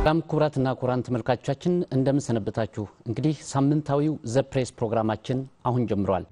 ሰላም ክቡራትና ክቡራን ተመልካቾቻችን እንደምን ሰነበታችሁ። እንግዲህ ሳምንታዊው ዘ ፕሬስ ፕሮግራማችን አሁን ጀምሯል።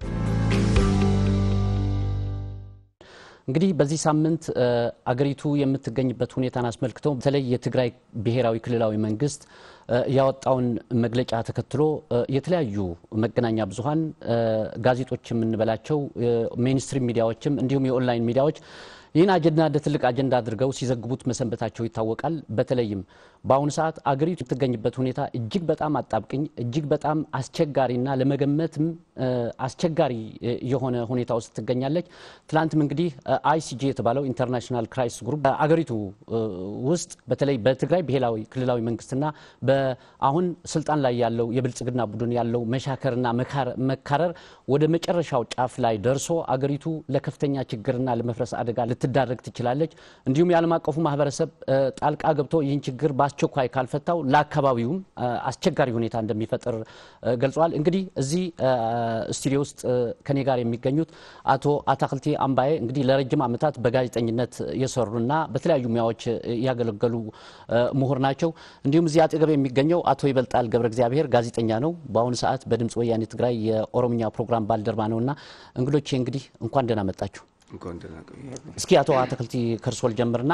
እንግዲህ በዚህ ሳምንት አገሪቱ የምትገኝበት ሁኔታን አስመልክቶ በተለይ የትግራይ ብሔራዊ ክልላዊ መንግስት ያወጣውን መግለጫ ተከትሎ የተለያዩ መገናኛ ብዙኃን ጋዜጦች የምንበላቸው ሜንስትሪም ሚዲያዎችም እንዲሁም የኦንላይን ሚዲያዎች ይህን አጀንዳ እንደ ትልቅ አጀንዳ አድርገው ሲዘግቡት መሰንበታቸው ይታወቃል። በተለይም በአሁኑ ሰዓት አገሪቱ የምትገኝበት ሁኔታ እጅግ በጣም አጣብቅኝ፣ እጅግ በጣም አስቸጋሪና ለመገመትም አስቸጋሪ የሆነ ሁኔታ ውስጥ ትገኛለች። ትላንትም እንግዲህ አይሲጂ የተባለው ኢንተርናሽናል ክራይሲስ ግሩፕ በአገሪቱ ውስጥ በተለይ በትግራይ ብሔራዊ ክልላዊ መንግስትና በአሁን ስልጣን ላይ ያለው የብልጽግና ቡድን ያለው መሻከርና መካረር ወደ መጨረሻው ጫፍ ላይ ደርሶ አገሪቱ ለከፍተኛ ችግርና ለመፍረስ አደጋ ልትዳረግ ትችላለች። እንዲሁም የዓለም አቀፉ ማህበረሰብ ጣልቃ ገብቶ ይህን ችግር በአስቸኳይ ካልፈታው ለአካባቢውም አስቸጋሪ ሁኔታ እንደሚፈጥር ገልጸዋል። እንግዲህ እዚህ ስቱዲዮ ውስጥ ከኔ ጋር የሚገኙት አቶ አታክልቲ አምባዬ እንግዲህ ለረጅም ዓመታት በጋዜጠኝነት የሰሩና በተለያዩ ሙያዎች ያገለገሉ ምሁር ናቸው። እንዲሁም እዚህ አጠገብ የሚገኘው አቶ ይበልጣል ገብረ እግዚአብሔር ጋዜጠኛ ነው። በአሁኑ ሰዓት በድምፅ ወያኔ ትግራይ የኦሮምኛ ፕሮግራም ባልደረባ ነውና እንግዶቼ እንግዲህ እንኳን ደህና መጣችሁ። እስኪ አቶ አትክልቲ ከርሶ ልጀምርና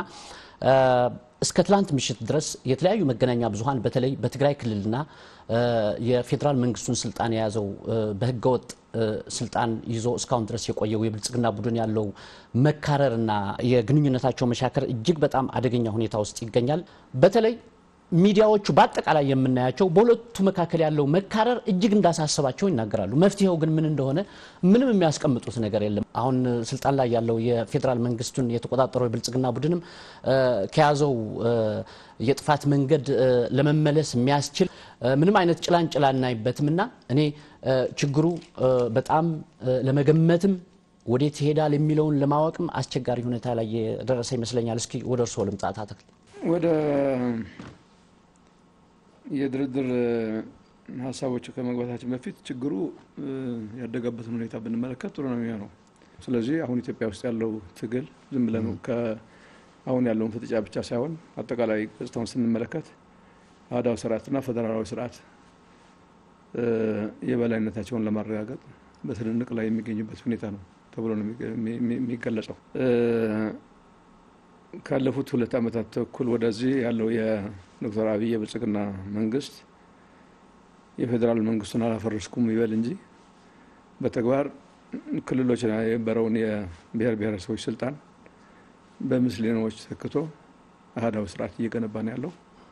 እስከ ትላንት ምሽት ድረስ የተለያዩ መገናኛ ብዙኃን በተለይ በትግራይ ክልልና የፌዴራል መንግስቱን ስልጣን የያዘው በህገወጥ ስልጣን ይዞ እስካሁን ድረስ የቆየው የብልጽግና ቡድን ያለው መካረርና የግንኙነታቸው መሻከር እጅግ በጣም አደገኛ ሁኔታ ውስጥ ይገኛል። በተለይ ሚዲያዎቹ በአጠቃላይ የምናያቸው በሁለቱ መካከል ያለው መካረር እጅግ እንዳሳሰባቸው ይናገራሉ። መፍትሄው ግን ምን እንደሆነ ምንም የሚያስቀምጡት ነገር የለም። አሁን ስልጣን ላይ ያለው የፌዴራል መንግስቱን የተቆጣጠረው የብልጽግና ቡድንም ከያዘው የጥፋት መንገድ ለመመለስ የሚያስችል ምንም አይነት ጭላንጭላ እናይበትም እና እኔ ችግሩ በጣም ለመገመትም ወዴት ይሄዳል የሚለውን ለማወቅም አስቸጋሪ ሁኔታ ላይ የደረሰ ይመስለኛል። እስኪ ወደ እርስዎ ልምጣት አትክልት ወደ የድርድር ሀሳቦች ከመግባታችን በፊት ችግሩ ያደገበትን ሁኔታ ብንመለከት ጥሩ ነው የሚሆነው። ስለዚህ አሁን ኢትዮጵያ ውስጥ ያለው ትግል ዝም ብለን አሁን ያለውን ፍጥጫ ብቻ ሳይሆን አጠቃላይ ገጽታውን ስንመለከት አህዳዊ ስርዓትና ፌዴራላዊ ስርዓት የበላይነታቸውን ለማረጋገጥ በትንንቅ ላይ የሚገኙበት ሁኔታ ነው ተብሎ ነው የሚገለጸው። ካለፉት ሁለት ዓመታት ተኩል ወደዚህ ያለው የዶክተር አብይ የብልጽግና መንግስት የፌዴራል መንግስቱን አላፈረስኩም ይበል እንጂ በተግባር ክልሎች የነበረውን የብሔር ብሔረሰቦች ስልጣን በምስሊኖች ተክቶ አህዳዊ ስርዓት እየገነባ ነው ያለው።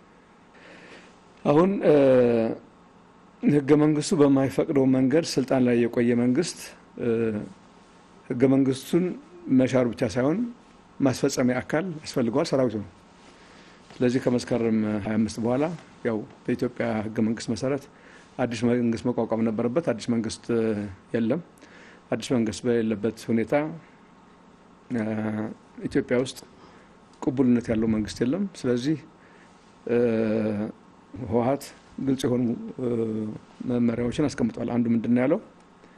አሁን ህገ መንግስቱ በማይፈቅደው መንገድ ስልጣን ላይ የቆየ መንግስት ህገ መንግስቱን መሻሩ ብቻ ሳይሆን ማስፈጸሚያ አካል ያስፈልገዋል፣ ሰራዊቱ ነው። ስለዚህ ከመስከረም 25 በኋላ ያው በኢትዮጵያ ህገ መንግስት መሰረት አዲስ መንግስት መቋቋም ነበረበት። አዲስ መንግስት የለም። አዲስ መንግስት በሌለበት ሁኔታ ኢትዮጵያ ውስጥ ቅቡልነት ያለው መንግስት የለም። ስለዚህ ህወሀት ግልጽ የሆኑ መመሪያዎችን አስቀምጧል። አንዱ ምንድን ነው ያለው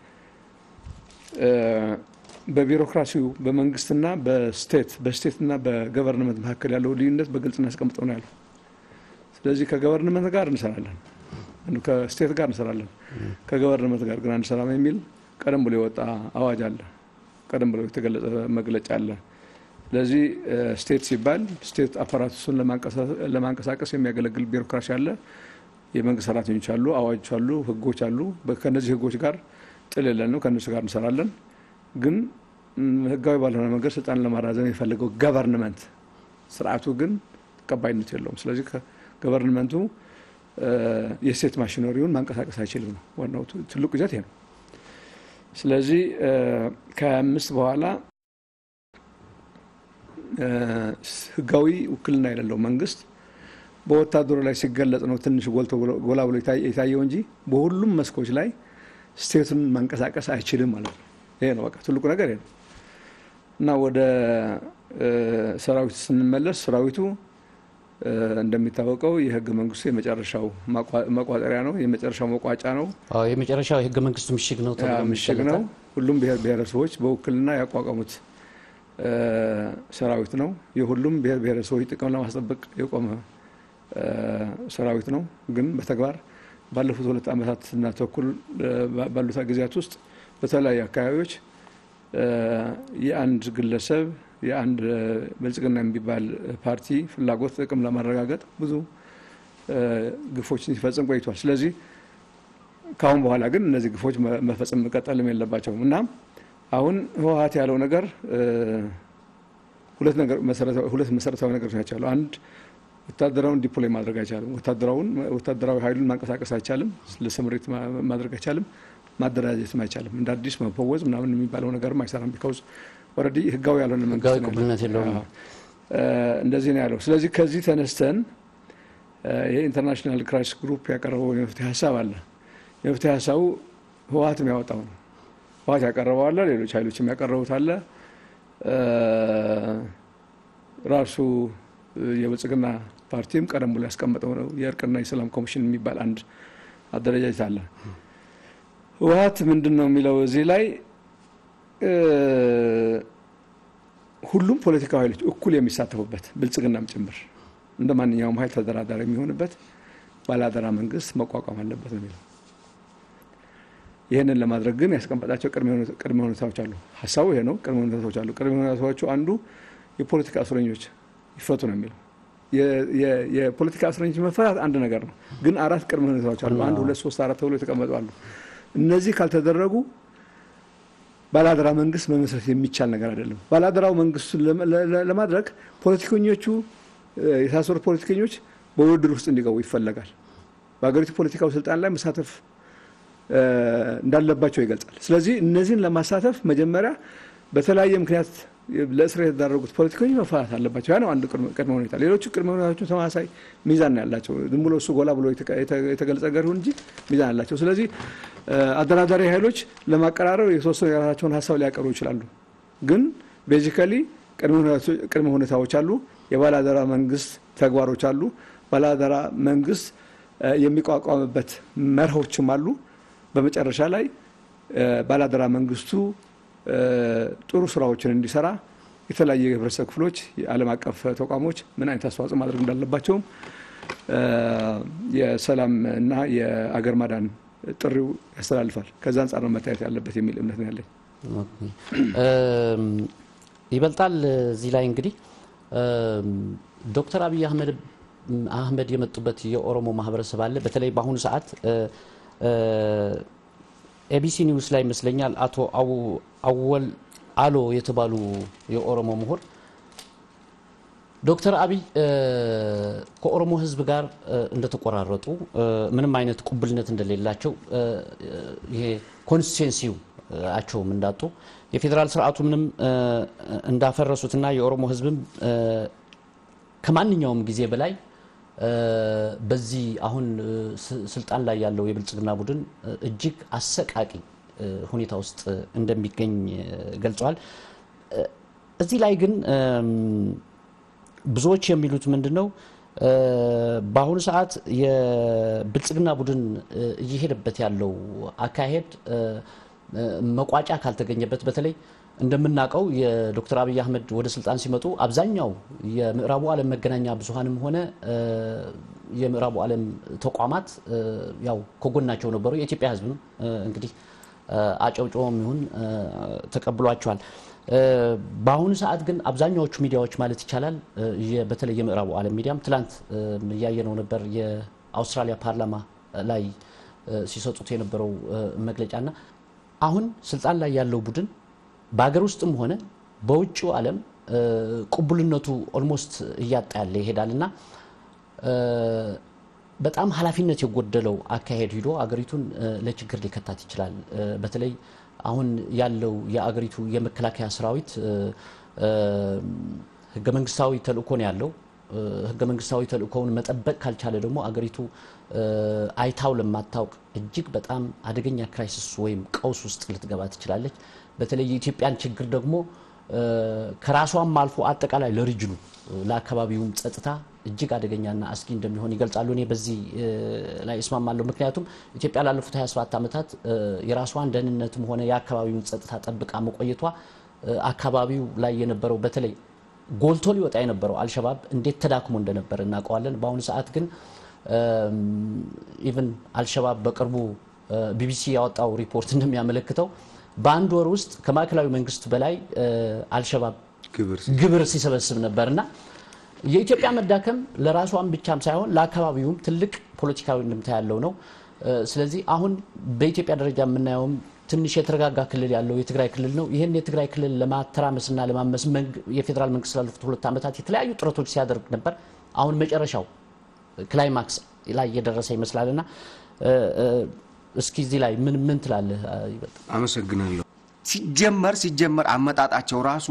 በቢሮክራሲው በመንግስትና በስቴት በስቴትና በገቨርንመንት መካከል ያለው ልዩነት በግልጽ እናስቀምጠው ነው ያለው። ስለዚህ ከገቨርንመንት ጋር እንሰራለን፣ ከስቴት ጋር እንሰራለን፣ ከገቨርንመንት ጋር ግን አንሰራም የሚል ቀደም ብሎ የወጣ አዋጅ አለ፣ ቀደም ብሎ የተገለጸ መግለጫ አለ። ስለዚህ ስቴት ሲባል ስቴት አፓራቱሱን ለማንቀሳቀስ የሚያገለግል ቢሮክራሲ አለ፣ የመንግስት ሰራተኞች አሉ፣ አዋጆች አሉ፣ ህጎች አሉ። ከነዚህ ህጎች ጋር ጥል የለንም፣ ከእነሱ ጋር እንሰራለን። ግን ህጋዊ ባልሆነ መንገድ ስልጣን ለማራዘም የፈለገው ገቨርንመንት ስርዓቱ ግን ተቀባይነት የለውም። ስለዚህ ገቨርንመንቱ የስቴት ማሽነሪውን ማንቀሳቀስ አይችልም ነው ዋናው ትልቁ ይዘት ይሄ ነው። ስለዚህ ከሀያ አምስት በኋላ ህጋዊ ውክልና የሌለው መንግስት በወታደሩ ላይ ሲገለጽ ነው ትንሽ ጎልቶ ጎላ ብሎ የታየው እንጂ በሁሉም መስኮች ላይ ስቴቱን ማንቀሳቀስ አይችልም ማለት ነው። ይሄ ነው በቃ ትልቁ ነገር ይሄ ነው። እና ወደ ሰራዊቱ ስንመለስ ሰራዊቱ እንደሚታወቀው የህገ መንግስቱ የመጨረሻው መቋጠሪያ ነው፣ የመጨረሻው መቋጫ ነው፣ የመጨረሻው የህገ መንግስቱ ምሽግ ነው ተብሎ ምሽግ ነው። ሁሉም ብሔር ብሔረሰቦች በውክልና ያቋቋሙት ሰራዊት ነው። የሁሉም ብሔር ብሔረሰቦች ጥቅም ለማስጠበቅ የቆመ ሰራዊት ነው። ግን በተግባር ባለፉት ሁለት ዓመታት እና ተኩል ባሉት ጊዜያት ውስጥ በተለያዩ አካባቢዎች የአንድ ግለሰብ የአንድ ብልጽግና የሚባል ፓርቲ ፍላጎት ጥቅም ለማረጋገጥ ብዙ ግፎችን ሲፈጽም ቆይቷል። ስለዚህ ከአሁን በኋላ ግን እነዚህ ግፎች መፈጸም መቀጠልም የለባቸውም እና አሁን ህወሀት ያለው ነገር ሁለት መሰረታዊ ነገሮች ናቸው ያለው። አንድ ወታደራውን ዲፕሎይ ማድረግ አይቻልም። ወታደራውን ወታደራዊ ኃይሉን ማንቀሳቀስ አይቻልም። ለስምሪት ማድረግ አይቻልም። ማደራጀትም አይቻልም። እንደ አዲስ መፈወዝ ምናምን የሚባለው ነገርም አይሰራም። ቢካውዝ ኦልሬዲ ህጋዊ ያልሆነ መንግስት ነው። ቅቡልነት የለውም። እንደዚህ ነው ያለው። ስለዚህ ከዚህ ተነስተን ይሄ ኢንተርናሽናል ክራይሲስ ግሩፕ ያቀረበው የመፍትሄ ሀሳብ አለ። የመፍትሄ ሀሳቡ ህወሀት የሚያወጣው ነው። ህወሀት ያቀረበው አለ፣ ሌሎች ኃይሎች የሚያቀረቡት አለ። ራሱ የብልጽግና ፓርቲም ቀደም ብሎ ያስቀመጠው ነው። የእርቅና የሰላም ኮሚሽን የሚባል አንድ አደረጃጀት አለ። ህወሀት ምንድን ነው የሚለው እዚህ ላይ ሁሉም ፖለቲካዊ ኃይሎች እኩል የሚሳተፉበት ብልጽግናም ጭምር እንደ ማንኛውም ኃይል ተደራዳሪ የሚሆንበት ባለአደራ መንግስት መቋቋም አለበት ነው የሚለው። ይህንን ለማድረግ ግን ያስቀመጣቸው ቅድመ ሁኔታዎች አሉ። ሀሳቡ ይሄ ነው። ቅድመ ሁኔታዎች አሉ። ቅድመ ሁኔታዎቹ አንዱ የፖለቲካ እስረኞች ይፈቱ ነው የሚለው። የፖለቲካ እስረኞች መፈታት አንድ ነገር ነው፣ ግን አራት ቅድመ ሁኔታዎች አሉ። አንድ ሁለት ሶስት አራት ተብሎ የተቀመጡ አሉ። እነዚህ ካልተደረጉ ባለአደራ መንግስት መመስረት የሚቻል ነገር አይደለም። ባለአደራው መንግስቱ ለማድረግ ፖለቲከኞቹ የታሰሩት ፖለቲከኞች በውድድር ውስጥ እንዲገቡ ይፈለጋል። በሀገሪቱ ፖለቲካዊ ስልጣን ላይ መሳተፍ እንዳለባቸው ይገልጻል። ስለዚህ እነዚህን ለማሳተፍ መጀመሪያ በተለያየ ምክንያት ለእስር የተዳረጉት ፖለቲከኞች መፈታት አለባቸው። ያ ነው አንዱ ቅድመ ሁኔታ። ሌሎቹ ቅድመ ሁኔታዎቹ ተመሳሳይ ሚዛን ነው ያላቸው። ዝም ብሎ እሱ ጎላ ብሎ የተገለጸ ነገር ይሁን እንጂ ሚዛን አላቸው። ስለዚህ አደራዳሪ ኃይሎች ለማቀራረብ የተወሰኑ የራሳቸውን ሀሳብ ሊያቀርቡ ይችላሉ። ግን ቤዚካሊ ቅድመ ሁኔታዎች አሉ። የባለአደራ መንግስት ተግባሮች አሉ። ባለአደራ መንግስት የሚቋቋምበት መርሆችም አሉ። በመጨረሻ ላይ ባለአደራ መንግስቱ ጥሩ ስራዎችን እንዲሰራ የተለያዩ የህብረተሰብ ክፍሎች፣ የዓለም አቀፍ ተቋሞች ምን አይነት አስተዋጽኦ ማድረግ እንዳለባቸውም የሰላም እና የአገር ማዳን ጥሪው ያስተላልፋል። ከዛ አንጻር ነው መታየት ያለበት የሚል እምነት ነው ያለኝ። ይበልጣል እዚህ ላይ እንግዲህ ዶክተር አብይ አህመድ አህመድ የመጡበት የኦሮሞ ማህበረሰብ አለ። በተለይ በአሁኑ ሰዓት ኤቢሲ ኒውስ ላይ ይመስለኛል አቶ አወል አሎ የተባሉ የኦሮሞ ምሁር ዶክተር አብይ ከኦሮሞ ሕዝብ ጋር እንደተቆራረጡ ምንም አይነት ቁብልነት እንደሌላቸው ይሄ ኮንስቲቴንሲው አቸውም እንዳጡ የፌዴራል ስርዓቱ ምንም እንዳፈረሱትና የኦሮሞ ሕዝብም ከማንኛውም ጊዜ በላይ በዚህ አሁን ስልጣን ላይ ያለው የብልጽግና ቡድን እጅግ አሰቃቂ ሁኔታ ውስጥ እንደሚገኝ ገልጸዋል። እዚህ ላይ ግን ብዙዎች የሚሉት ምንድን ነው? በአሁኑ ሰዓት የብልጽግና ቡድን እየሄደበት ያለው አካሄድ መቋጫ ካልተገኘበት በተለይ እንደምናውቀው የዶክተር አብይ አህመድ ወደ ስልጣን ሲመጡ አብዛኛው የምዕራቡ ዓለም መገናኛ ብዙኃንም ሆነ የምዕራቡ ዓለም ተቋማት ያው ከጎናቸው ነበሩ። የኢትዮጵያ ሕዝብም እንግዲህ አጨብጭቦም ይሁን ተቀብሏቸዋል። በአሁኑ ሰዓት ግን አብዛኛዎቹ ሚዲያዎች ማለት ይቻላል በተለይ የምዕራቡ ዓለም ሚዲያም ትላንት እያየነው ነበር የአውስትራሊያ ፓርላማ ላይ ሲሰጡት የነበረው መግለጫና አሁን ስልጣን ላይ ያለው ቡድን በሀገር ውስጥም ሆነ በውጭው ዓለም ቅቡልነቱ ኦልሞስት እያጣ ያለ ይሄዳል እና በጣም ኃላፊነት የጎደለው አካሄድ ሂዶ አገሪቱን ለችግር ሊከታት ይችላል። በተለይ አሁን ያለው የአገሪቱ የመከላከያ ሰራዊት ህገ መንግስታዊ ተልእኮ ነው ያለው። ህገ መንግስታዊ ተልእኮውን መጠበቅ ካልቻለ ደግሞ አገሪቱ አይታው ለማታውቅ እጅግ በጣም አደገኛ ክራይሲስ ወይም ቀውስ ውስጥ ልትገባ ትችላለች። በተለይ የኢትዮጵያን ችግር ደግሞ ከራሷም አልፎ አጠቃላይ ለሪጅኑ ለአካባቢውም ጸጥታ እጅግ አደገኛና አስጊ እንደሚሆን ይገልጻሉ። እኔ በዚህ ላይ እስማማለሁ። ምክንያቱም ኢትዮጵያ ላለፉት 27 ዓመታት የራሷን ደህንነትም ሆነ የአካባቢውን ጸጥታ ጠብቃ መቆየቷ አካባቢው ላይ የነበረው በተለይ ጎልቶ ሊወጣ የነበረው አልሸባብ እንዴት ተዳክሞ እንደነበር እናውቀዋለን። በአሁኑ ሰዓት ግን ኢቭን አልሸባብ በቅርቡ ቢቢሲ ያወጣው ሪፖርት እንደሚያመለክተው በአንድ ወር ውስጥ ከማዕከላዊ መንግስት በላይ አልሸባብ ግብር ሲሰበስብ ነበር እና የኢትዮጵያ መዳከም ለራሷን ብቻም ሳይሆን ለአካባቢውም ትልቅ ፖለቲካዊ እንድምታ ያለው ነው። ስለዚህ አሁን በኢትዮጵያ ደረጃ የምናየውም ትንሽ የተረጋጋ ክልል ያለው የትግራይ ክልል ነው። ይህን የትግራይ ክልል ለማተራመስና ለማመስ የፌዴራል መንግስት ላለፉት ሁለት ዓመታት የተለያዩ ጥረቶች ሲያደርግ ነበር። አሁን መጨረሻው ክላይማክስ ላይ እየደረሰ ይመስላልና እስኪ እዚህ ላይ ምን ምን ትላለህ? አመሰግናለሁ። ሲጀመር ሲጀመር አመጣጣቸው ራሱ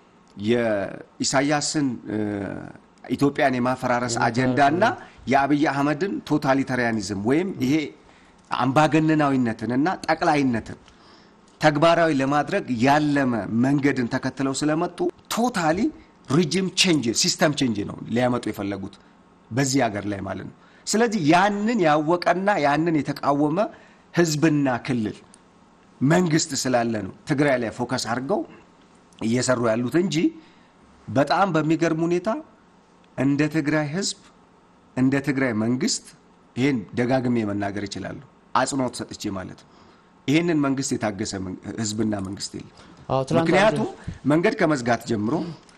የኢሳያስን ኢትዮጵያን የማፈራረስ አጀንዳና የአብይ አህመድን ቶታሊታሪያኒዝም ወይም ይሄ አምባገነናዊነትንና ጠቅላይነትን ተግባራዊ ለማድረግ ያለመ መንገድን ተከትለው ስለመጡ ቶታሊ ሪጅም ቼንጅ ሲስተም ቼንጅ ነው ሊያመጡ የፈለጉት በዚህ ሀገር ላይ ማለት ነው። ስለዚህ ያንን ያወቀና ያንን የተቃወመ ህዝብና ክልል መንግስት ስላለ ነው ትግራይ ላይ ፎከስ አድርገው እየሰሩ ያሉት እንጂ በጣም በሚገርም ሁኔታ እንደ ትግራይ ህዝብ እንደ ትግራይ መንግስት ይህን ደጋግሜ መናገር ይችላሉ፣ አጽንኦት ሰጥቼ ማለት ነው። ይህንን መንግስት የታገሰ ህዝብና መንግስት የለም። ምክንያቱም መንገድ ከመዝጋት ጀምሮ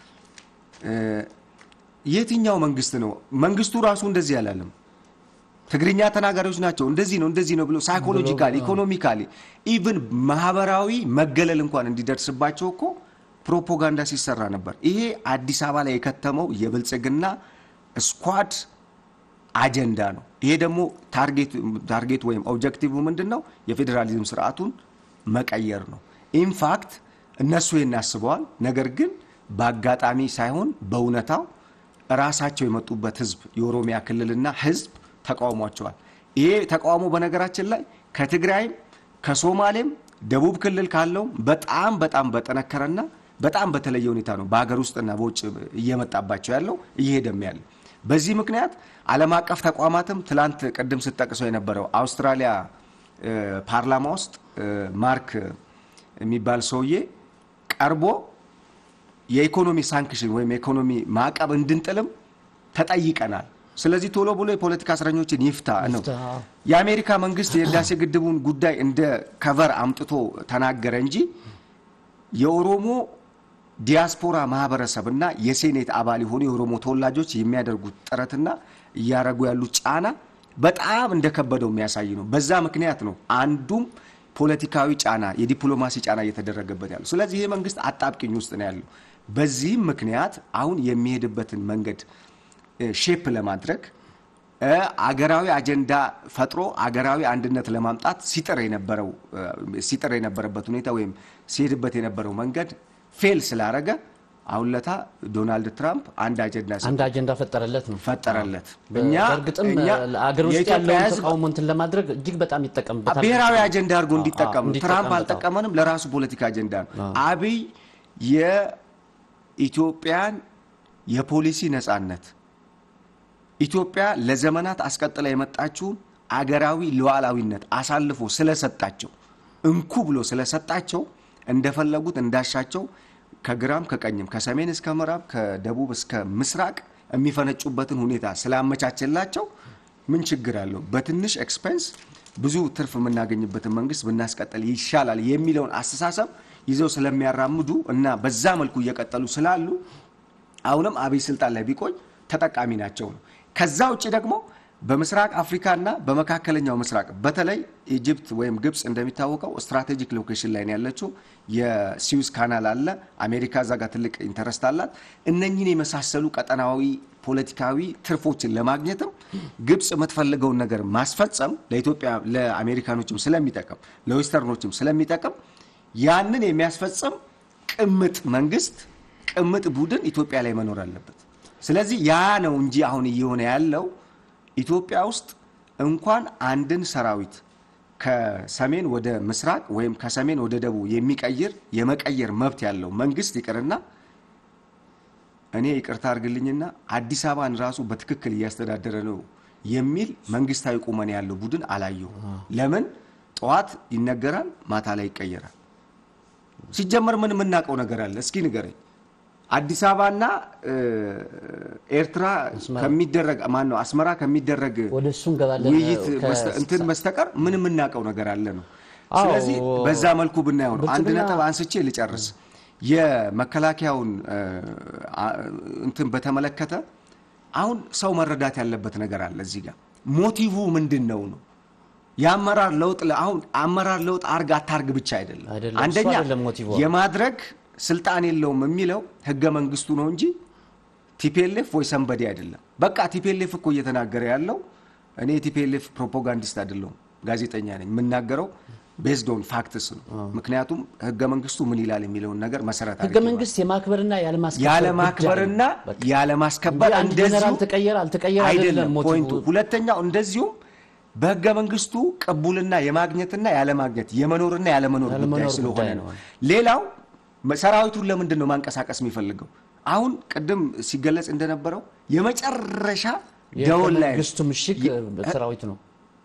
የትኛው መንግስት ነው መንግስቱ ራሱ እንደዚህ አላለም። ትግርኛ ተናጋሪዎች ናቸው እንደዚህ ነው እንደዚህ ነው ብሎ ሳይኮሎጂካሊ ኢኮኖሚካሊ ኢቭን ማህበራዊ መገለል እንኳን እንዲደርስባቸው እኮ ፕሮፓጋንዳ ሲሰራ ነበር። ይሄ አዲስ አበባ ላይ የከተመው የብልጽግና ስኳድ አጀንዳ ነው። ይሄ ደግሞ ታርጌት ወይም ኦብጀክቲቭ ምንድን ነው? የፌዴራሊዝም ስርዓቱን መቀየር ነው። ኢንፋክት እነሱ ይህን አስበዋል። ነገር ግን በአጋጣሚ ሳይሆን በእውነታው ራሳቸው የመጡበት ህዝብ የኦሮሚያ ክልልና ህዝብ ተቃውሟቸዋል። ይሄ ተቃውሞ በነገራችን ላይ ከትግራይም ከሶማሌም ደቡብ ክልል ካለውም በጣም በጣም በጠነከረና በጣም በተለየ ሁኔታ ነው በሀገር ውስጥና በውጭ እየመጣባቸው ያለው እየሄደም ያለ በዚህ ምክንያት ዓለም አቀፍ ተቋማትም ትላንት ቅድም ስጠቅሰው የነበረው አውስትራሊያ ፓርላማ ውስጥ ማርክ የሚባል ሰውዬ ቀርቦ የኢኮኖሚ ሳንክሽን ወይም የኢኮኖሚ ማዕቀብ እንድንጥልም ተጠይቀናል። ስለዚህ ቶሎ ብሎ የፖለቲካ እስረኞችን ይፍታ ነው። የአሜሪካ መንግስት የህዳሴ ግድቡን ጉዳይ እንደ ከቨር አምጥቶ ተናገረ እንጂ የኦሮሞ ዲያስፖራ ማህበረሰብ እና የሴኔት አባል የሆኑ የኦሮሞ ተወላጆች የሚያደርጉት ጥረትና እያደረጉ ያሉት ጫና በጣም እንደከበደው የሚያሳይ ነው። በዛ ምክንያት ነው አንዱም ፖለቲካዊ ጫና፣ የዲፕሎማሲ ጫና እየተደረገበት ያለው። ስለዚህ ይህ መንግስት አጣብቅኝ ውስጥ ነው ያለው። በዚህም ምክንያት አሁን የሚሄድበትን መንገድ ሼፕ ለማድረግ አገራዊ አጀንዳ ፈጥሮ አገራዊ አንድነት ለማምጣት ሲጥር የነበረው ሲጥር የነበረበት ሁኔታ ወይም ሲሄድበት የነበረው መንገድ ፌል ስላረገ አሁን ለታ ዶናልድ ትራምፕ አንድ አጀንዳ አንድ አጀንዳ ፈጠረለት ነው ፈጠረለት። እኛ በእርግጥም እኛ አገር ውስጥ የኢትዮጵያ ያለውን ሕዝብ ተቃውሞ እንትን ለማድረግ እጅግ በጣም ይጠቀምበታል። ብሔራዊ አጀንዳ አድርጎ እንዲጠቀም እንዲጠቀምበት፣ ትራምፕ አዎ። አልጠቀመንም፣ ለራሱ ፖለቲካ አጀንዳ ነው። አብይ የኢትዮጵያን የፖሊሲ ነጻነት ኢትዮጵያ ለዘመናት አስቀጥላ የመጣችውን አገራዊ ሉዓላዊነት አሳልፎ ስለሰጣቸው እንኩ ብሎ ስለሰጣቸው እንደፈለጉት እንዳሻቸው ከግራም ከቀኝም ከሰሜን እስከ ምዕራብ ከደቡብ እስከ ምስራቅ የሚፈነጩበትን ሁኔታ ስላመቻቸላቸው ምን ችግር አለው? በትንሽ ኤክስፔንስ ብዙ ትርፍ የምናገኝበትን መንግስት ብናስቀጥል ይሻላል የሚለውን አስተሳሰብ ይዘው ስለሚያራምዱ እና በዛ መልኩ እየቀጠሉ ስላሉ አሁንም አብይ ስልጣን ላይ ቢቆይ ተጠቃሚ ናቸው ነው። ከዛ ውጭ ደግሞ በምስራቅ አፍሪካና በመካከለኛው ምስራቅ በተለይ ኢጅፕት ወይም ግብፅ እንደሚታወቀው ስትራቴጂክ ሎኬሽን ላይ ነው ያለችው። የሲዩዝ ካናል አለ። አሜሪካ እዛ ጋር ትልቅ ኢንተረስት አላት። እነኝህን የመሳሰሉ ቀጠናዊ ፖለቲካዊ ትርፎችን ለማግኘትም ግብፅ የምትፈልገውን ነገር ማስፈጸም ለኢትዮጵያ ለአሜሪካኖችም ስለሚጠቅም ለዌስተርኖችም ስለሚጠቅም ያንን የሚያስፈጽም ቅምጥ መንግስት ቅምጥ ቡድን ኢትዮጵያ ላይ መኖር አለበት። ስለዚህ ያ ነው እንጂ አሁን እየሆነ ያለው ኢትዮጵያ ውስጥ እንኳን አንድን ሰራዊት ከሰሜን ወደ ምስራቅ ወይም ከሰሜን ወደ ደቡብ የሚቀይር የመቀየር መብት ያለው መንግስት ይቅርና እኔ ይቅርታ አድርግልኝና አዲስ አበባን ራሱ በትክክል እያስተዳደረ ነው የሚል መንግስታዊ ቁመና ያለው ቡድን አላየሁ። ለምን? ጠዋት ይነገራል፣ ማታ ላይ ይቀየራል። ሲጀመር ምን የምናውቀው ነገር አለ? እስኪ ንገረኝ። አዲስ አበባና እ፣ ኤርትራ ከሚደረግ ማን ነው አስመራ ከሚደረግ ወደ እሱ እንገባለን። ውይይት ከ- በስተ- እንትን በስተቀር ምን የምናውቀው ነገር አለ ነው። አዎ። ስለዚህ በዛ መልኩ ብናየው ነው። አንድ ብልጽግና- ነጥብ አንስቼ ልጨርስ። የመከላከያውን እ፣ አ- እንትን በተመለከተ አሁን ሰው መረዳት ያለበት ነገር አለ እዚህ ጋር ሞቲቭ ምንድን ነው ነው የአመራር ለውጥ ለ- አሁን አመራር ለውጥ አርግ አታርግ ብቻ አይደለም። አይደለም፣ እሱ አንደኛ አይደለም ሞቲቩ። የማድረግ ስልጣን የለውም የሚለው ህገ መንግስቱ ነው እንጂ ቲፒኤልኤፍ ወይ ሰንበዴ አይደለም። በቃ ቲፒኤልኤፍ እኮ እየተናገረ ያለው እኔ ቲፒኤልኤፍ ፕሮፓጋንዲስት አይደለሁም፣ ጋዜጠኛ ነኝ። የምናገረው ቤዝድ ኦን ፋክትስ ነው። ምክንያቱም ህገ መንግስቱ ምን ይላል የሚለውን ነገር መሰረት ህገ አድርጌ መንግስት የማክበርና ያለማስከበር ያለማክበርና ጉዳይ ነው። በቃ። ያለማስከበር እንጂ አንድ ጀነራል እንደዚሁ ተቀየረ አልተቀየረ አይደለም አይደለም ሞቲቩ። ፖይንቱ። ሁለተኛው እንደዚሁም በህገ መንግስቱ ቅቡልና የማግኘትና ያለማግኘት የመኖርና ያለመኖር ጉዳይ ያለመኖር ስለሆነ ጉዳይ ነው። ነው። ሌላው ሰራዊቱን ለምንድን ነው ማንቀሳቀስ የሚፈልገው? አሁን ቅድም ሲገለጽ እንደነበረው የመጨረሻ ደወል ላይ መንግስቱ ምሽግ ሰራዊቱ ነው።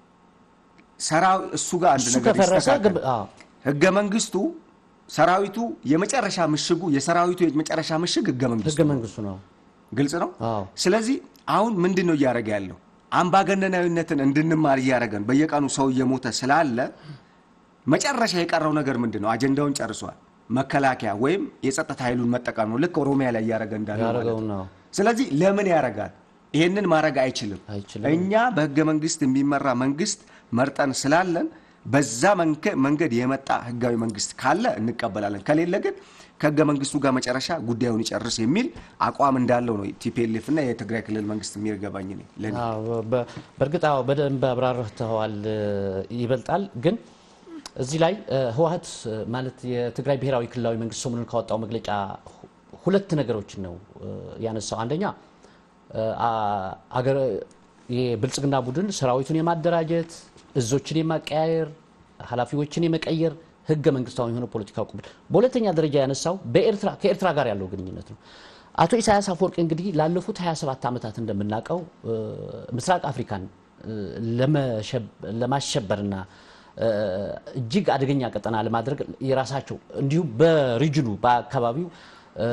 ሰራዊ እሱ ጋር አንድ እሱ ነገር ከፈረሰ ይስተካከል። ግብ- አዎ። ህገ መንግስቱ ሰራዊቱ የመጨረሻ ምሽጉ የሰራዊቱ የመጨረሻ ምሽግ ህገ መንግስቱ ህገ ነው። መንግስቱ ነው። ግልጽ ነው። አዎ። ስለዚህ አሁን ምንድን ነው እያደረገ ያለው? አምባገነናዊነትን እንድንማር እያደረገን በየቀኑ ሰው እየሞተ ስላለ መጨረሻ የቀረው ነገር ምንድን ነው? አጀንዳውን ጨርሷል። መከላከያ ወይም የጸጥታ ኃይሉን መጠቀም ነው። ልክ ኦሮሚያ ላይ እያደረገ እንዳለ ማለት ያደረገው ነው። ነው። ስለዚህ ለምን ያደርጋል? ይህንን ማድረግ አይችልም። አይችልም። እኛ በህገ መንግስት የሚመራ መንግስት መርጠን ስላለን በዛ መንከ- መንገድ የመጣ ህጋዊ መንግስት ካለ እንቀበላለን። ከሌለ ግን ከህገ መንግስቱ ጋር መጨረሻ ጉዳዩን ይጨርስ የሚል አቋም እንዳለው ነው ቲፒኤልኤፍ እና የትግራይ ክልል መንግስት የሚገባኝ እኔ ለእኔ። አዎ፣ በ- በእርግጥ አዎ በደንብ አብራርተዋል ይበልጣል። ግን እዚህ ላይ እ፣ ህወሀት እ፣ ማለት የትግራይ ብሔራዊ ክልላዊ መንግስት ሰሞኑን ካወጣው መግለጫ ሁ- ሁለት ነገሮችን ነው እ፣ ያነሳው። አንደኛ እ፣ አ- አገር የብልጽግና ቡድን ሰራዊቱን የማደራጀት እዞችን የማቀያየር ኃላፊዎችን የመቀየር ህገ መንግስታዊ የሆነ ፖለቲካ ቁብል። በሁለተኛ ደረጃ ያነሳው በኤርትራ ከኤርትራ ጋር ያለው ግንኙነት ነው። አቶ ኢሳያስ አፈወርቂ እንግዲህ ላለፉት 27 ዓመታት እንደምናውቀው እ፣ ምስራቅ አፍሪካን እ፣ ለመሸብ- ለማሸበርና እ፣ እጅግ አደገኛ ቀጠና ለማድረግ የራሳቸው እንዲሁም በሪጅኑ በአካባቢው እ፣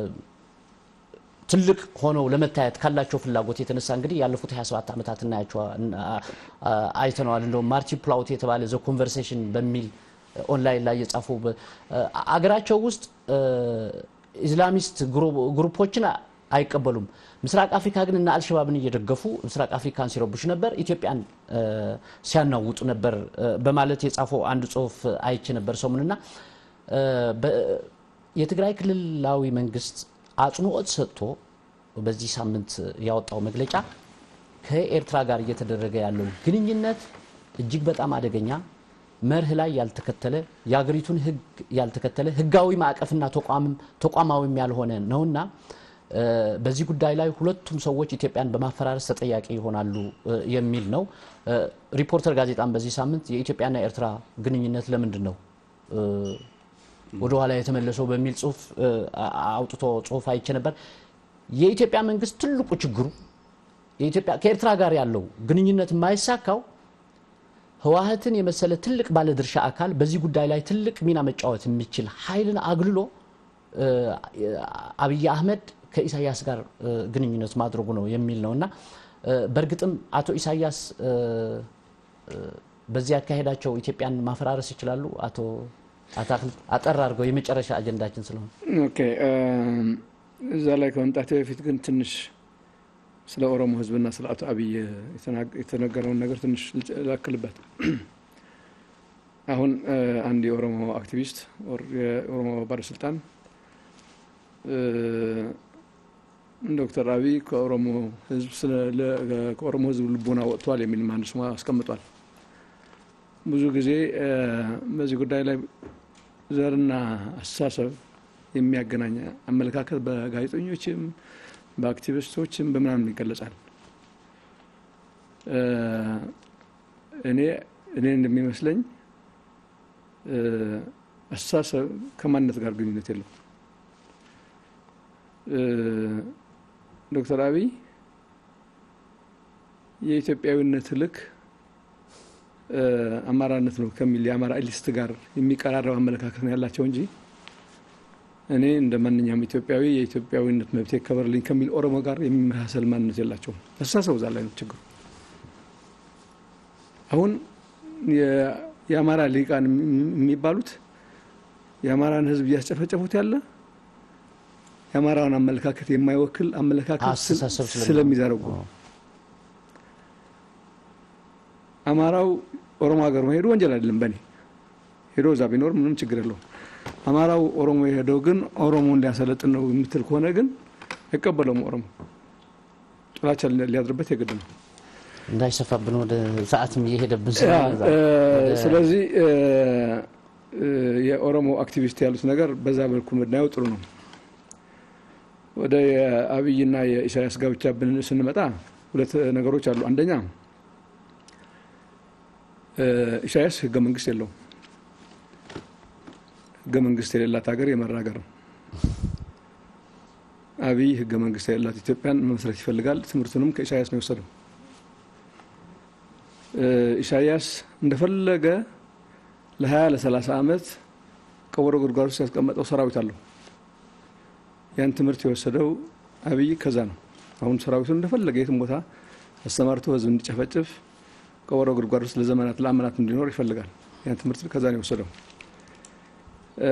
ትልቅ ሆነው ለመታየት ካላቸው ፍላጎት የተነሳ እንግዲህ ያለፉት 27 ዓመታት እናያቸው አይተነዋል። እንደውም ማርቲን ፕላውት የተባለ ዘ ኮንቨርሴሽን በሚል ኦንላይን ላይ የጻፈው በ- አገራቸው ውስጥ እ፣ ኢስላሚስት ግሩ- ግሩፖችን አይቀበሉም። ምስራቅ አፍሪካ ግን እና አልሸባብን እየደገፉ ምስራቅ አፍሪካን ሲረብሹ ነበር፣ ኢትዮጵያን እ፣ ሲያናውጡ ነበር እ፣ በማለት የጻፈው አንድ ጽሁፍ አይቼ ነበር ሰሙንና እ፣ በ- የትግራይ ክልላዊ መንግስት አጽንኦት ሰጥቶ በዚህ ሳምንት ያወጣው መግለጫ ከኤርትራ ጋር እየተደረገ ያለው ግንኙነት እጅግ በጣም አደገኛ መርህ ላይ ያልተከተለ የአገሪቱን ሕግ ያልተከተለ ሕጋዊ ማዕቀፍና ተቋምም ተቋማዊም ያልሆነ ነውና እ፣ በዚህ ጉዳይ ላይ ሁለቱም ሰዎች ኢትዮጵያን በማፈራረስ ተጠያቂ ይሆናሉ እ፣ የሚል ነው። እ፣ ሪፖርተር ጋዜጣም በዚህ ሳምንት የኢትዮጵያና የኤርትራ ግንኙነት ለምንድን ነው እ፣ ወደ ኋላ የተመለሰው በሚል ጽሁፍ እ፣ አ- አውጥቶ ጽሁፍ አይቼ ነበር። የኢትዮጵያ መንግስት ትልቁ ችግሩ የኢትዮጵያ ከኤርትራ ጋር ያለው ግንኙነት የማይሳካው ህወሀትን የመሰለ ትልቅ ባለድርሻ አካል በዚህ ጉዳይ ላይ ትልቅ ሚና መጫወት የሚችል ኃይልን አግልሎ እ፣ አብይ አህመድ ከኢሳያስ ጋር እ፣ ግንኙነት ማድረጉ ነው የሚል ነው እና እ፣ በእርግጥም አቶ ኢሳያስ እ፣ እ፣ በዚህ አካሄዳቸው ኢትዮጵያን ማፈራረስ ይችላሉ። አቶ አታክልት አጠር አድርገው የመጨረሻ አጀንዳችን ስለሆነ ኦኬ እዛ ላይ ከመምጣቴ በፊት ግን ትንሽ ስለ ኦሮሞ ህዝብና ስለ አቶ አብይ የተናገ- የተነገረውን ነገር ትንሽ ልጭ- ላክልበት። አሁን እ፣ አንድ የኦሮሞ አክቲቪስት ኦር የኦሮሞ ባለስልጣን እ፣ ዶክተር አብይ ከኦሮሞ ህዝብ ስለ- ለ- ከኦሮሞ ህዝብ ልቦና ወጥቷል የሚል ማንስ አስቀምጧል። ብዙ ጊዜ እ፣ በዚህ ጉዳይ ላይ ዘርና አስተሳሰብ የሚያገናኝ አመለካከት በጋዜጠኞችም በአክቲቪስቶችም በምናምን ይገለጻል። እ፣ እኔ እኔ እንደሚመስለኝ እ፣ አስተሳሰብ ከማንነት ጋር ግንኙነት የለው። ዶክተር አብይ የኢትዮጵያዊነት ልክ እ፣ አማራነት ነው ከሚል የአማራ ኤሊስት ጋር የሚቀራረብ አመለካከት ነው ያላቸው እንጂ እኔ እንደ ማንኛውም ኢትዮጵያዊ የኢትዮጵያዊነት መብት ይከበርልኝ ከሚል ኦሮሞ ጋር የሚመሳሰል ማንነት የላቸውም። አስተሳሰቡ እዛ ላይ ነው ችግሩ። አሁን የአማራ ሊቃን የሚባሉት የአማራን ሕዝብ እያስጨፈጨፉት ያለ የአማራውን አመለካከት የማይወክል አመለካከት አስተሳሰብ ስለሚ- ስለሚዘረጉ አማራው ኦሮሞ ሀገር መሄዱ ወንጀል አይደለም። በእኔ ሄዶ እዛ ቢኖር ምንም ችግር የለውም። አማራው ኦሮሞ የሄደው ግን ኦሮሞን ሊያሰለጥን ነው የምትል ከሆነ ግን አይቀበለውም። ኦሮሞ ጥላቻ ሊያድርበት የግድ ነው። እንዳይሰፋብን ወደ ሰዓትም እየሄደብን ያ፣ ስለሆነ እ፣ ወደ- ስለዚህ እ፣ እ፣ የኦሮሞ አክቲቪስት ያሉት ነገር በዛ መልኩ ምናየው ጥሩ ነው። ወደ የአብይና የኢሳያስ ጋብቻ ብን ስንመጣ ሁለት ነገሮች አሉ። አንደኛ እ፣ ኢሳያስ ህገ መንግስት የለውም። ህገ መንግስት የሌላት ሀገር የመራ ሀገር ነው። አብይ ህገ መንግስት የሌላት ኢትዮጵያን መመስረት ይፈልጋል። ትምህርቱንም ከኢሳያስ ነው የወሰደው። እ፣ ኢሳያስ እንደፈለገ ለ20 ለ30 ዓመት ቀበሮ ጉድጓድ ውስጥ ያስቀመጠው ሰራዊት አለው። ያን ትምህርት የወሰደው አብይ ከዛ ነው። አሁን ሰራዊቱን እንደፈለገ የትም ቦታ አስተማርቶ ህዝብ እንዲጨፈጭፍ ቀበሮ ጉድጓድ ውስጥ ለዘመናት ለአመናት እንዲኖር ይፈልጋል። ያን ትምህርት ከዛ ነው የወሰደው። እ፣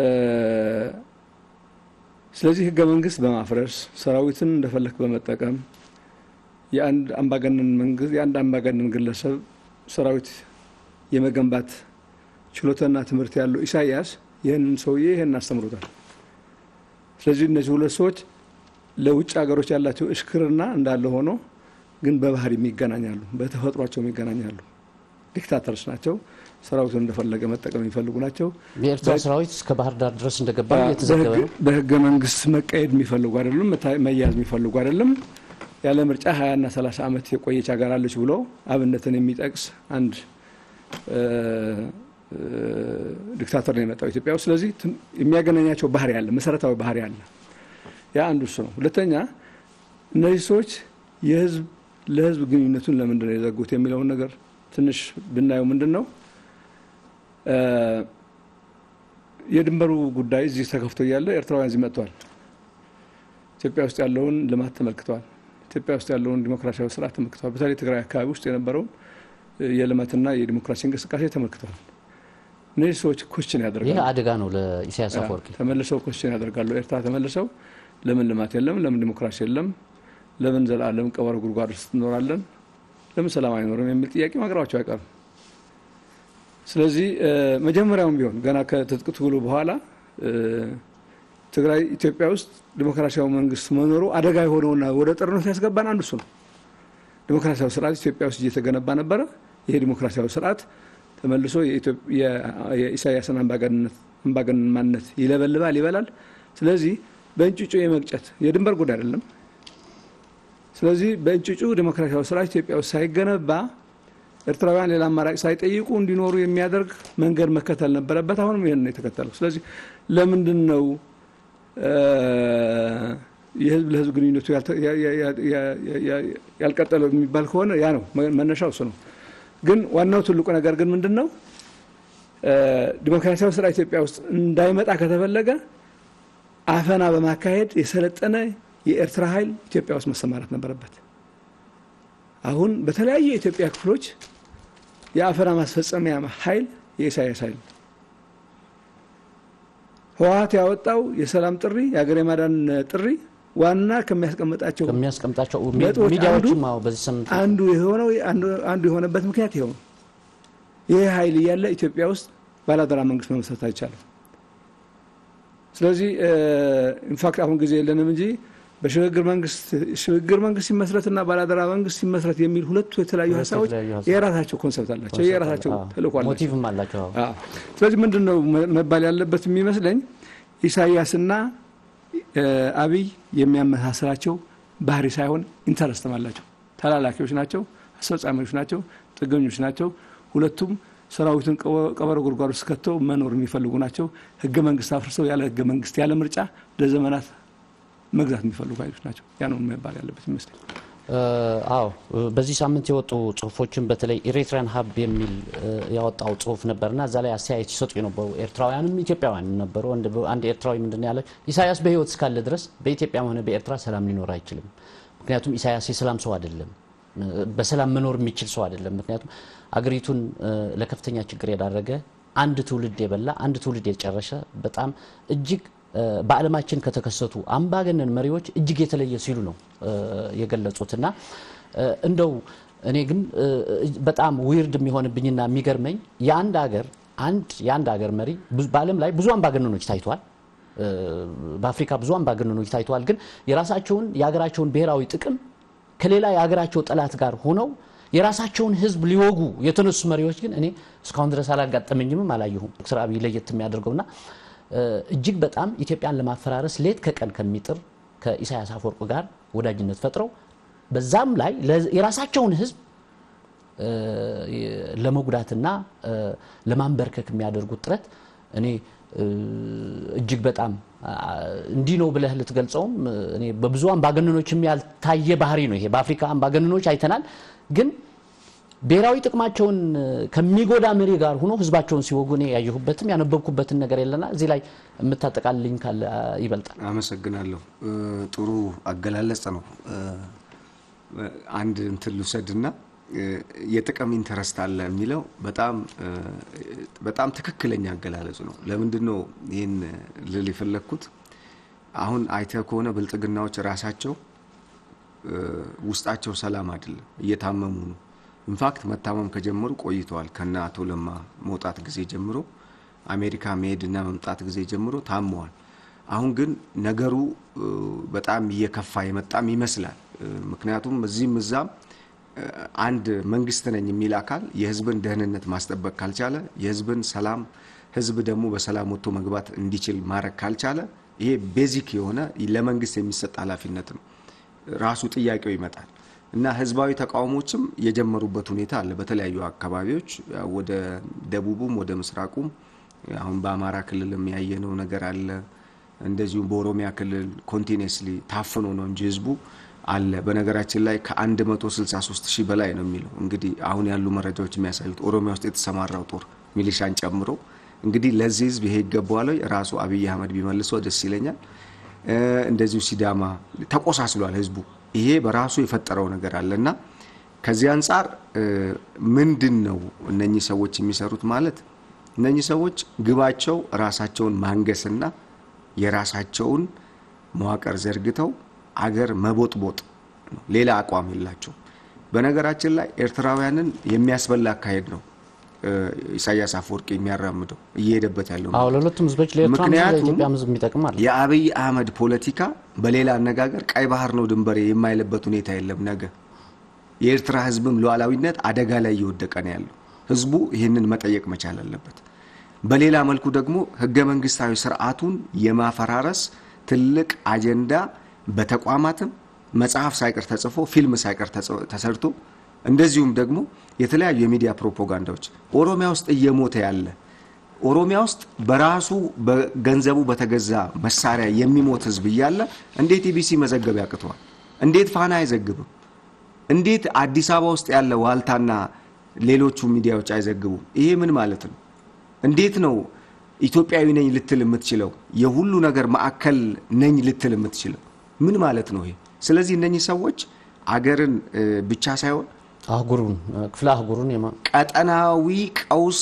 ስለዚህ ህገ መንግስት በማፍረስ ሰራዊትን እንደፈለክ በመጠቀም የአንድ አምባገነን መንግስት የአንድ አምባገነን ግለሰብ ሰራዊት የመገንባት ችሎታና ትምህርት ያለው ኢሳያስ ይህንን ሰውዬ ይህን አስተምሮታል። ስለዚህ እነዚህ ሁለት ሰዎች ለውጭ ሀገሮች ያላቸው እሽክርና እንዳለ ሆኖ ግን በባህሪ የሚገናኛሉ፣ በተፈጥሯቸው የሚገናኛሉ። ዲክታተርስ ናቸው። ሰራዊቱን እንደፈለገ መጠቀም የሚፈልጉ ናቸው። የኤርትራ ሰራዊት እስከ ባህር ዳር ድረስ እንደገባ እየተዘገበ ነው። በህገ መንግስት መቀየድ የሚፈልጉ አይደሉም። መታ- መያዝ የሚፈልጉ አይደለም። ያለ ምርጫ ሀያና ሰላሳ ዓመት የቆየች ሀገር አለች ብሎ አብነትን የሚጠቅስ አንድ እ፣ እ፣ ዲክታተር ነው የመጣው ኢትዮጵያ ውስጥ። ስለዚህ ትም- የሚያገናኛቸው ባህሪ አለ፣ መሰረታዊ ባህሪ አለ። ያ አንዱ እሱ ነው። ሁለተኛ እነዚህ ሰዎች የህዝብ ለህዝብ ግንኙነቱን ለምንድን ነው የዘጉት የሚለውን ነገር ትንሽ ብናየው ምንድን ነው እ፣ የድንበሩ ጉዳይ እዚህ ተከፍቶ እያለ ኤርትራውያን እዚህ መጥተዋል። ኢትዮጵያ ውስጥ ያለውን ልማት ተመልክተዋል። ኢትዮጵያ ውስጥ ያለውን ዲሞክራሲያዊ ስርዓት ተመልክተዋል። በተለይ ትግራይ አካባቢ ውስጥ የነበረውን እ፣ የልማትና የዲሞክራሲ እንቅስቃሴ ተመልክተዋል። እነዚህ ሰዎች ኮስችን ይህ ያደርጋሉ። አደጋ ነው ለኢሳያስ አፈወርቂ። ተመልሰው ኮስችን ያደርጋሉ። ኤርትራ ተመልሰው ለምን ልማት የለም? ለምን ዲሞክራሲ የለም? ለምን ዘላለም ቀበሮ ጉድጓድ ውስጥ እንኖራለን? ለምን ሰላም አይኖርም? የሚል ጥያቄ ማቅረባቸው አይቀርም። ስለዚህ እ፣ መጀመሪያውም ቢሆን ገና ከትጥቅ ትግሉ በኋላ እ፣ ትግራይ ኢትዮጵያ ውስጥ ዲሞክራሲያዊ መንግስት መኖሩ አደጋ የሆነውና ወደ ጦርነት ያስገባን አንዱ እሱ ነው። ዲሞክራሲያዊ ስርዓት ኢትዮጵያ ውስጥ እየተገነባ ነበረ። ይሄ ዲሞክራሲያዊ ስርዓት ተመልሶ የኢትዮ- የ- የኢሳያስን አምባገነንነት አምባገነን ማንነት ይለበልባል፣ ይበላል። ስለዚህ በእንጭጩ የመቅጨት የድንበር ጉዳይ አይደለም። ስለዚህ በእንጭጩ ዲሞክራሲያዊ ስርዓት ኢትዮጵያ ውስጥ ሳይገነባ ኤርትራውያን ሌላ አማራጭ ሳይጠይቁ እንዲኖሩ የሚያደርግ መንገድ መከተል ነበረበት። አሁንም ይህን ነው የተከተለው። ስለዚህ ለምንድን ነው እ፣ የህዝብ ለህዝብ ግንኙነቱ ያልተ- ያ- ያ- ያ- ያ- ያ- ያልቀጠለው የሚባል ከሆነ ያ ነው መ- መነሻው እሱ ነው። ግን ዋናው ትልቁ ነገር ግን ምንድን ነው እ፣ ዲሞክራሲያዊ ስራ ኢትዮጵያ ውስጥ እንዳይመጣ ከተፈለገ አፈና በማካሄድ የሰለጠነ የኤርትራ ኃይል ኢትዮጵያ ውስጥ መሰማራት ነበረበት። አሁን በተለያዩ የኢትዮጵያ ክፍሎች የአፈና ማስፈጸሚያ ኃይል የኢሳያስ ኃይል ነው። ህወሀት ያወጣው የሰላም ጥሪ የሀገር የማዳን ጥሪ ዋና ከሚያስቀምጣቸው ከሚያስቀምጣቸው ነጥቦች ሚዲያዎችም አንዱ- አዎ በዚህ ሳምንት አንዱ የሆነው አንዱ- አንዱ የሆነበት ምክንያት ይኸው ነው። ይህ ኃይል እያለ ኢትዮጵያ ውስጥ ባላደራ መንግስት መመስረት አይቻልም። ስለዚህ ኢንፋክት አሁን ጊዜ የለንም እንጂ በሽግግር መንግስት ሽግግር መንግስት ሲመስረትና ባላደራ መንግስት ሲመስረት የሚል ሁለቱ የተለያዩ ሁለቱ ሀሳቦች የተለያዩ ሀሳቦች። የራሳቸው ኮንሰፕት አላቸው፣ የራሳቸው አዎ፣ ተልእኮ አላቸው። ሞቲቭም አላቸው። አዎ። አዎ። ስለዚህ ምንድን ነው መ- መባል ያለበት የሚመስለኝ ኢሳያስና እ፣ አብይ የሚያመሳስላቸው ባህሪ ሳይሆን ኢንተረስትም አላቸው። ተላላኪዎች ናቸው፣ አስፈጻሚዎች ናቸው፣ ጥገኞች ናቸው። ሁለቱም ሰራዊትን ቀበ- ቀበሮ ጉድጓድ ውስጥ ከተው መኖር የሚፈልጉ ናቸው። ህገ መንግስት አፍርሰው ያለ ህገ መንግስት ያለ ምርጫ ለዘመናት መግዛት የሚፈልጉ ኃይሎች ናቸው። ያ ነው መባል ያለበት ይመስለኝ። አዎ በዚህ ሳምንት የወጡ ጽሁፎችን በተለይ ኤሪትሪያን ሀብ የሚል ያወጣው ጽሁፍ ነበርና እዛ ላይ አስተያየት ሲሰጡ የነበሩ ኤርትራውያንም ኢትዮጵያውያን ነበሩ። አንድ ኤርትራዊ ምንድን ያለ ኢሳያስ በህይወት እስካለ ድረስ በኢትዮጵያም ሆነ በኤርትራ ሰላም ሊኖር አይችልም። ምክንያቱም ኢሳያስ የሰላም ሰው አይደለም፣ በሰላም መኖር የሚችል ሰው አይደለም። ምክንያቱም አገሪቱን ለከፍተኛ ችግር የዳረገ አንድ ትውልድ የበላ አንድ ትውልድ የጨረሰ በጣም እጅግ በዓለማችን ከተከሰቱ አምባገነን መሪዎች እጅግ የተለየ ሲሉ ነው የገለጹትና እንደው እኔ ግን በጣም ዊርድ የሚሆንብኝና የሚገርመኝ የአንድ ሀገር አንድ የአንድ ሀገር መሪ በዓለም ላይ ብዙ አምባገነኖች ታይተዋል። በአፍሪካ ብዙ አምባገነኖች ታይተዋል። ግን የራሳቸውን የሀገራቸውን ብሔራዊ ጥቅም ከሌላ የሀገራቸው ጠላት ጋር ሆነው የራሳቸውን ሕዝብ ሊወጉ የተነሱ መሪዎች ግን እኔ እስካሁን ድረስ አላጋጠመኝምም አላየሁም። ዶክተር አብይ ለየት የሚያደርገውና እጅግ በጣም ኢትዮጵያን ለማፈራረስ ሌት ከቀን ከሚጥር ከኢሳያስ አፈወርቅ ጋር ወዳጅነት ፈጥረው በዛም ላይ የራሳቸውን ህዝብ ለመጉዳትና ለማንበርከክ የሚያደርጉት ጥረት እኔ እጅግ በጣም እንዲህ ነው ብለህ ልትገልጸውም እኔ በብዙ አምባገነኖችም ያልታየ ባህሪ ነው። ይሄ በአፍሪካ አምባገነኖች አይተናል ግን ብሔራዊ ጥቅማቸውን ከሚጎዳ መሪ ጋር ሆኖ ህዝባቸውን ሲወጉ እኔ ያየሁበትም ያነበብኩበትን ነገር የለና እዚህ ላይ የምታጠቃልልኝ ካለ ይበልጣል። አመሰግናለሁ። ጥሩ አገላለጽ ነው። አንድ እንትን ልውሰድና የጥቅም ኢንተረስት አለ የሚለው በጣም በጣም ትክክለኛ አገላለጽ ነው። ለምንድን ነው ይህን ልል የፈለግኩት? አሁን አይተህ ከሆነ ብልጽግናዎች ራሳቸው ውስጣቸው ሰላም አይደለም፣ እየታመሙ ነው። ኢንፋክት መታመም ከጀመሩ ቆይተዋል። ከነ አቶ ለማ መውጣት ጊዜ ጀምሮ አሜሪካ መሄድና መምጣት ጊዜ ጀምሮ ታመዋል። አሁን ግን ነገሩ በጣም እየከፋ የመጣም ይመስላል። ምክንያቱም እዚህም እዛም አንድ መንግስት ነኝ የሚል አካል የህዝብን ደህንነት ማስጠበቅ ካልቻለ፣ የህዝብን ሰላም ህዝብ ደግሞ በሰላም ወጥቶ መግባት እንዲችል ማድረግ ካልቻለ፣ ይሄ ቤዚክ የሆነ ለመንግስት የሚሰጥ ኃላፊነት ነው። ራሱ ጥያቄው ይመጣል እና ህዝባዊ ተቃውሞችም የጀመሩበት ሁኔታ አለ። በተለያዩ አካባቢዎች ወደ ደቡቡም ወደ ምስራቁም አሁን በአማራ ክልልም ያየነው ነገር አለ። እንደዚሁም በኦሮሚያ ክልል ኮንቲኒስሊ ታፍኖ ነው እንጂ ህዝቡ አለ። በነገራችን ላይ ከ163 ሺህ በላይ ነው የሚለው እንግዲህ አሁን ያሉ መረጃዎች የሚያሳዩት ኦሮሚያ ውስጥ የተሰማራው ጦር ሚሊሻን ጨምሮ እንግዲህ ለዚህ ህዝብ ይሄ ይገባዋል። ራሱ አብይ አህመድ ቢመልሰው ደስ ይለኛል። እንደዚሁ ሲዳማ ተቆሳስሏል ህዝቡ። ይሄ በራሱ የፈጠረው ነገር አለ እና ከዚህ አንጻር ምንድን ነው እነኚህ ሰዎች የሚሰሩት ማለት እነኚህ ሰዎች ግባቸው ራሳቸውን ማንገስና የራሳቸውን መዋቅር ዘርግተው አገር መቦጥቦጥ ነው። ሌላ አቋም የላቸው። በነገራችን ላይ ኤርትራውያንን የሚያስበላ አካሄድ ነው ኢሳያስ አፈወርቂ የሚያራምደው እየሄደበት ያለው አዎ ለሁለቱም ህዝቦች ለኤርትራም ምክንያቱም ለኢትዮጵያም ህዝብ የሚጠቅም አለ። የአብይ አህመድ ፖለቲካ በሌላ አነጋገር ቀይ ባህር ነው ድንበሬ የማይልበት ሁኔታ የለም። ነገ የኤርትራ ህዝብም ሉዓላዊነት አደጋ ላይ እየወደቀ ነው ያለው። ህዝቡ ይህንን መጠየቅ መቻል አለበት። በሌላ መልኩ ደግሞ ህገ መንግስታዊ ስርዓቱን የማፈራረስ ትልቅ አጀንዳ በተቋማትም መጽሐፍ ሳይቀር ተጽፎ ፊልም ሳይቀር ተሰርቶ እንደዚሁም ደግሞ የተለያዩ የሚዲያ ፕሮፓጋንዳዎች ኦሮሚያ ውስጥ እየሞተ ያለ ኦሮሚያ ውስጥ በራሱ በገንዘቡ በተገዛ መሳሪያ የሚሞት ህዝብ እያለ እንዴት ኢቢሲ መዘገብ ያቅተዋል? እንዴት ፋና አይዘግብም? እንዴት አዲስ አበባ ውስጥ ያለ ዋልታና ሌሎቹ ሚዲያዎች አይዘግቡም? ይሄ ምን ማለት ነው? እንዴት ነው ኢትዮጵያዊ ነኝ ልትል የምትችለው? የሁሉ ነገር ማዕከል ነኝ ልትል የምትችለው ምን ማለት ነው ይሄ? ስለዚህ እነኚህ ሰዎች አገርን ብቻ ሳይሆን አህጉሩን ክፍለ አህጉሩን የማ ቀጠናዊ ቀውስ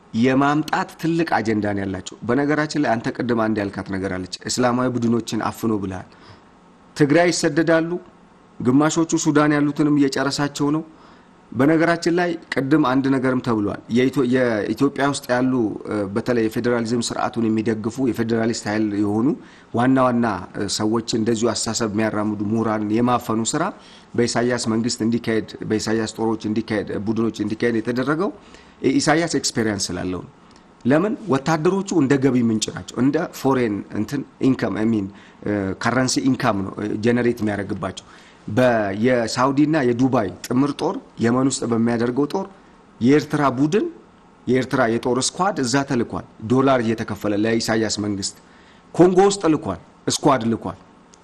የማምጣት ትልቅ አጀንዳ ነው ያላቸው። በነገራችን ላይ አንተ ቅድም አንድ ያልካት ነገር አለች። እስላማዊ ቡድኖችን አፍኖ ብልሃል። ትግራይ ይሰደዳሉ፣ ግማሾቹ ሱዳን ያሉትንም እየጨረሳቸው ነው። በነገራችን ላይ ቅድም አንድ ነገርም ተብሏል። የኢትዮጵያ ውስጥ ያሉ በተለይ የፌዴራሊዝም ስርዓቱን የሚደግፉ የፌዴራሊስት ኃይል የሆኑ ዋና ዋና ሰዎች እንደዚሁ አስተሳሰብ የሚያራምዱ ምሁራንን የማፈኑ ስራ በኢሳያስ መንግስት እንዲካሄድ በኢሳያስ ጦሮች እንዲካሄድ ቡድኖች እንዲካሄድ የተደረገው ኢሳያስ ኤክስፔሪንስ ስላለው ነው። ለምን ወታደሮቹ እንደ ገቢ ምንጭ ናቸው። እንደ ፎሬን እንትን ኢንካም ሚን ከረንሲ ኢንካም ነው ጀነሬት የሚያደርግባቸው የሳውዲና የዱባይ ጥምር ጦር የመን ውስጥ በሚያደርገው ጦር የኤርትራ ቡድን የኤርትራ የጦር ስኳድ እዛ ተልኳል። ዶላር እየተከፈለ ለኢሳያስ መንግስት ኮንጎ ውስጥ ልኳል፣ ስኳድ ልኳል።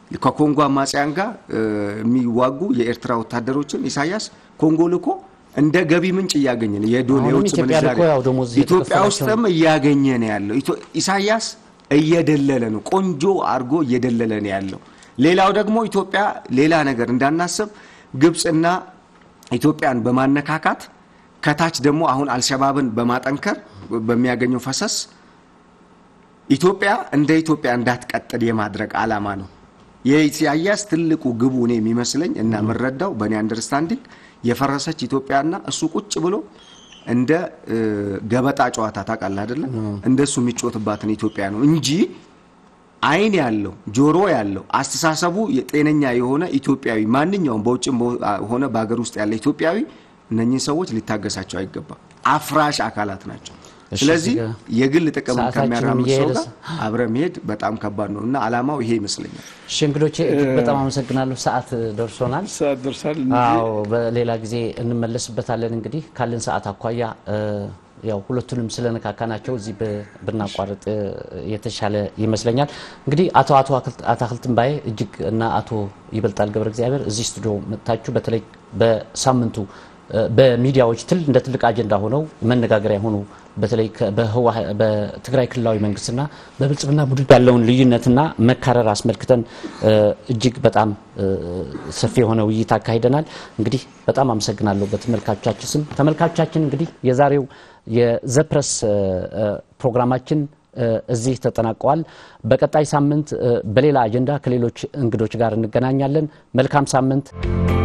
ከኮንጎ አማጽያን ጋር የሚዋጉ የኤርትራ ወታደሮችን ኢሳያስ ኮንጎ ልኮ እንደ ገቢ ምንጭ እያገኘ ነው። የዶን አሁንም የውጭ ኢትዮጵያ ምንዛሪ ልኮ ያው ደሞዝ ኢትዮጵያ እየተከፈላቸው ውስጥም እያገኘ ነው ያለው። ኢትዮ- ኢሳያስ እየደለለ ነው፣ ቆንጆ አድርጎ እየደለለ ነው ያለው። ሌላው ደግሞ ኢትዮጵያ ሌላ ነገር እንዳናስብ ግብፅና ኢትዮጵያን በማነካካት ከታች ደግሞ አሁን አልሸባብን በማጠንከር በሚያገኘው ፈሰስ ኢትዮጵያ እንደ ኢትዮጵያ እንዳትቀጥል የማድረግ ዓላማ ነው። የኢሳያስ ትልቁ ግቡ እኔ የሚመስለኝ እና የምረዳው በእኔ አንደርስታንዲንግ የፈረሰች ኢትዮጵያና እሱ ቁጭ ብሎ እንደ እ፣ ገበጣ ጨዋታ ታውቃለህ አይደለ? እንደሱ የሚጮትባትን ኢትዮጵያ ነው እንጂ አይን ያለው ጆሮ ያለው አስተሳሰቡ የጤነኛ የሆነ ኢትዮጵያዊ ማንኛውም በውጭም በ- ሆነ በሀገር ውስጥ ያለ ኢትዮጵያዊ እነኚህ ሰዎች ሊታገሳቸው አይገባም። አፍራሽ አካላት ናቸው። እሺ፣ ስለዚህ እዚህ ጋር የግል ጥቅም ሰዓታችንም ከሚያራምድ ሰው እየሄደ ጋር አብረ መሄድ በጣም ከባድ ነው እና ዓላማው ይሄ ይመስለኛል። እሺ እንግዶቼ እጅግ በጣም አመሰግናለሁ። ሰዓት ደርሶናል። ሰዓት ደርሳል። አዎ በሌላ ጊዜ እንመለስበታለን። እንግዲህ ካለን ሰዓት አኳያ እ፣ ያው ሁለቱንም ስለነካካናቸው እዚህ ብ- ብናቋርጥ እ፣ የተሻለ ይመስለኛል። እንግዲህ አቶ አቶ አታክልትን ባይ እጅግ እና አቶ ይበልጣል ገብረ እግዚአብሔር እዚህ ስቱዲዮ መጥታችሁ በተለይ በሳምንቱ እ፣ በሚዲያዎች ትል እንደ ትልቅ አጀንዳ ሆነው መነጋገሪያ ሆኑ በተለይ ከ- በህዋ- በትግራይ ክልላዊ መንግስትና በብልጽግና ቡድን ያለውን ልዩነትና መካረር አስመልክተን እ፣ እጅግ በጣም እ፣ ሰፊ የሆነ ውይይት አካሂደናል። እንግዲህ በጣም አመሰግናለሁ በተመልካቾቻችን ስም። ተመልካቾቻችን እንግዲህ የዛሬው የዘፕረስ እ፣ እ፣ ፕሮግራማችን እ፣ እዚህ ተጠናቀዋል። በቀጣይ ሳምንት እ፣ በሌላ አጀንዳ ከሌሎች እንግዶች ጋር እንገናኛለን። መልካም ሳምንት።